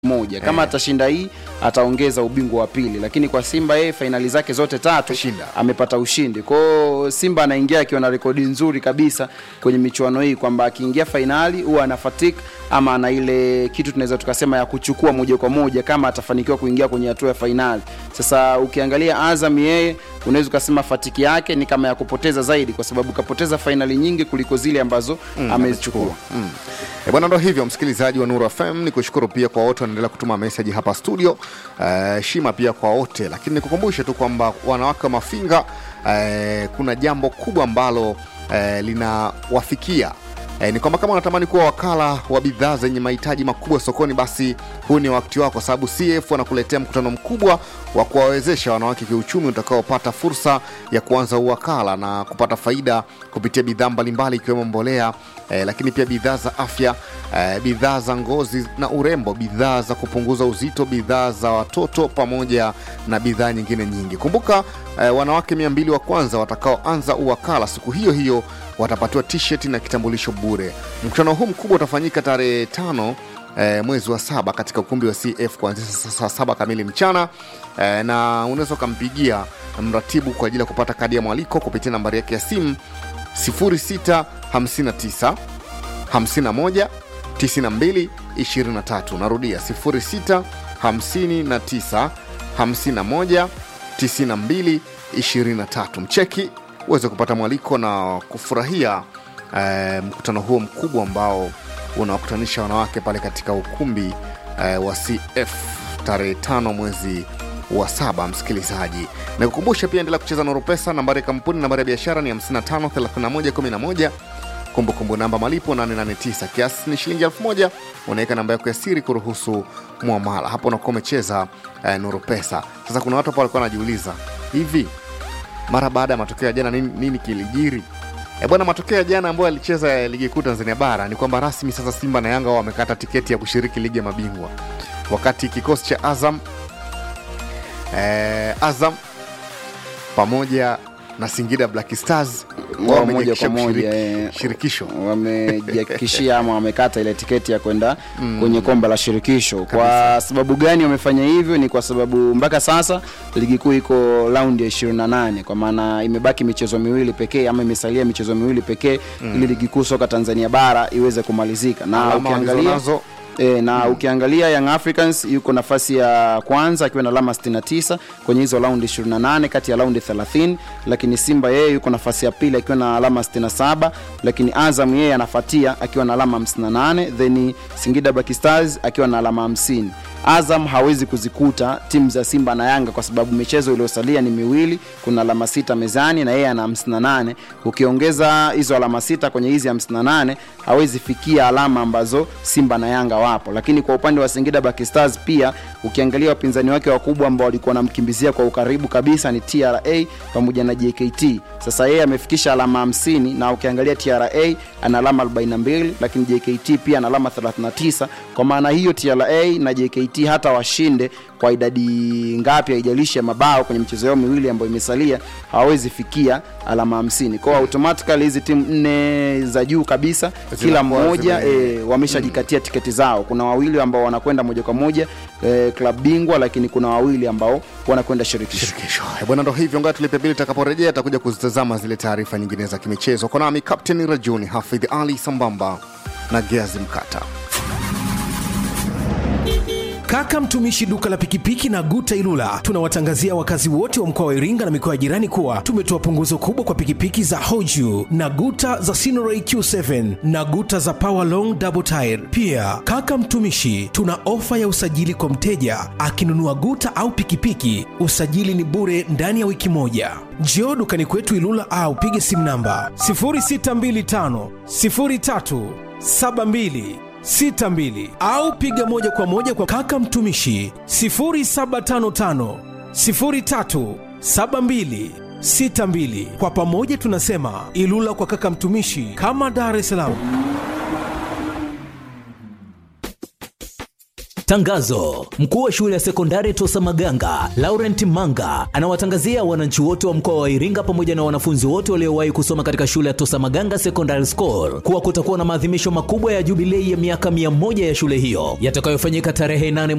moja kama atashinda hii ataongeza ubingwa wa pili lakini kwa simba yeye fainali zake zote tatu Kashinda. amepata ushindi kwao simba anaingia akiwa na rekodi nzuri kabisa kwenye michuano hii kwamba akiingia fainali huwa ana fatik ama ana ile kitu tunaweza tukasema ya kuchukua moja kwa moja kama atafanikiwa kuingia kwenye hatua ya fainali sasa ukiangalia azam yeye unaweza ukasema fatiki yake ni kama ya kupoteza zaidi kwa sababu kapoteza fainali nyingi kuliko zile ambazo amezichukua Mm. E bwana, ndo hivyo msikilizaji wa Nuru FM, ni kushukuru pia kwa wote wanaendelea kutuma meseji hapa studio. Eh, shima pia kwa wote, lakini nikukumbushe tu kwamba wanawake wa Mafinga eh, kuna jambo kubwa ambalo eh, linawafikia E, ni kwamba kama unatamani kuwa wakala wa bidhaa zenye mahitaji makubwa sokoni, basi huu ni wakati wako, kwa sababu CF wanakuletea mkutano mkubwa wa kuwawezesha wanawake kiuchumi utakaopata fursa ya kuanza uwakala na kupata faida kupitia bidhaa mbalimbali ikiwemo mbolea e, lakini pia bidhaa za afya e, bidhaa za ngozi na urembo, bidhaa za kupunguza uzito, bidhaa za watoto pamoja na bidhaa nyingine nyingi. Kumbuka e, wanawake mia mbili wa kwanza watakaoanza uwakala siku hiyo hiyo watapatiwa t-shirt na kitambulisho bure. Mkutano huu mkubwa utafanyika tarehe tano eh, mwezi wa saba katika ukumbi wa CF kuanzia saa saa saba kamili mchana eh, na unaweza ukampigia mratibu kwa ajili ya kupata kadi ya mwaliko kupitia nambari yake ya simu 0659 51 92 23. Narudia 06 59 51 92 23. Mcheki uweze kupata mwaliko na kufurahia eh, mkutano huo mkubwa ambao unawakutanisha wanawake pale katika ukumbi eh, wa CF tarehe tano mwezi wa saba. Msikilizaji, na kukumbusha pia endelea kucheza Nuru Pesa. Nambari ya kampuni, nambari ya biashara ni 55 31 11 kumbukumbu namba malipo 889 kiasi ni shilingi elfu moja unaweka namba yako ya siri kuruhusu mwamala hapo unakuwa umecheza eh, nuru pesa sasa kuna watu hapo walikuwa wanajiuliza hivi mara baada ya matokeo ya jana nini, nini kilijiri e bwana matokeo ya jana ambayo alicheza ya ligi kuu tanzania bara ni kwamba rasmi sasa simba na yanga wao wamekata tiketi ya kushiriki ligi ya mabingwa wakati kikosi cha azam eh, azam pamoja na singida black stars wao Wao moja wamejiakisha kwa moja, kushiriki eh. shirikisho wamejihakikishia ama wamekata ile tiketi ya kwenda kwenye kombe la shirikisho kwa sababu gani wamefanya hivyo ni kwa sababu mpaka sasa ligi kuu iko raundi ya 28 kwa maana imebaki michezo miwili pekee ama imesalia michezo miwili pekee ili ligi kuu soka tanzania bara iweze kumalizika na Alama ukiangalia walizonazo E, na mm. ukiangalia Young Africans yuko nafasi ya kwanza akiwa na alama 69 kwenye hizo raundi 28 kati ya raundi 30, lakini Simba yeye yuko nafasi ya pili akiwa na alama 67, lakini Azam yeye anafuatia akiwa na alama 58, then Singida Black Stars akiwa na alama 50. Azam hawezi kuzikuta timu za Simba na Yanga kwa sababu michezo iliyosalia ni miwili, kuna alama sita mezani na yeye ana 58. Ukiongeza hizo alama sita kwenye hizi 58 hawezi fikia alama ambazo Simba na Yanga wapo. Lakini kwa upande wa Singida Black Stars pia ukiangalia wapinzani wake wakubwa ambao walikuwa wanamkimbizia kwa ukaribu kabisa ni TRA pamoja na JKT. Sasa yeye amefikisha alama 50 na ukiangalia TRA ana alama 42 lakini JKT pia ana alama 39. Kwa maana hiyo TRA na JKT hata washinde kwa idadi ngapi haijalishi ya mabao kwenye michezo yao miwili ambayo imesalia hawawezi fikia alama 50. Kwa hiyo automatically hizi timu nne za juu kabisa kila Zinakuwa mmoja zime- e, wameshajikatia tiketi zao. Kuna wawili ambao wanakwenda moja kwa moja e, klabu bingwa, lakini kuna wawili ambao wanakwenda shirikisho. shirikisho Eh, bwana ndo hivyo ngaa tulipe bili takaporejea atakuja kuzitazama zile taarifa nyingine za kimichezo kwa nami kapteni rajuni hafidh ali sambamba na geazi mkata Kaka mtumishi duka la pikipiki na Guta Ilula, tunawatangazia wakazi wote wa mkoa wa Iringa na mikoa ya jirani kuwa tumetoa punguzo kubwa kwa pikipiki za Hoju na Guta za Sinoray Q7 na Guta za Power Long Double Tire. Pia kaka mtumishi, tuna ofa ya usajili kwa mteja akinunua Guta au pikipiki, usajili ni bure ndani ya wiki moja. Njoo dukani kwetu Ilula au pige simu namba 0625 03 72 62 au piga moja kwa moja kwa kaka mtumishi 0755 03 72 62. Kwa pamoja tunasema Ilula kwa kaka mtumishi, kama Dar es Salaam. Tangazo: mkuu wa shule ya sekondari Tosa Maganga Laurent Manga anawatangazia wananchi wote wa mkoa wa Iringa pamoja na wanafunzi wote waliowahi kusoma katika shule ya Tosa Maganga Secondary School kuwa kutakuwa na maadhimisho makubwa ya jubilei ya miaka 100 ya shule hiyo yatakayofanyika tarehe 8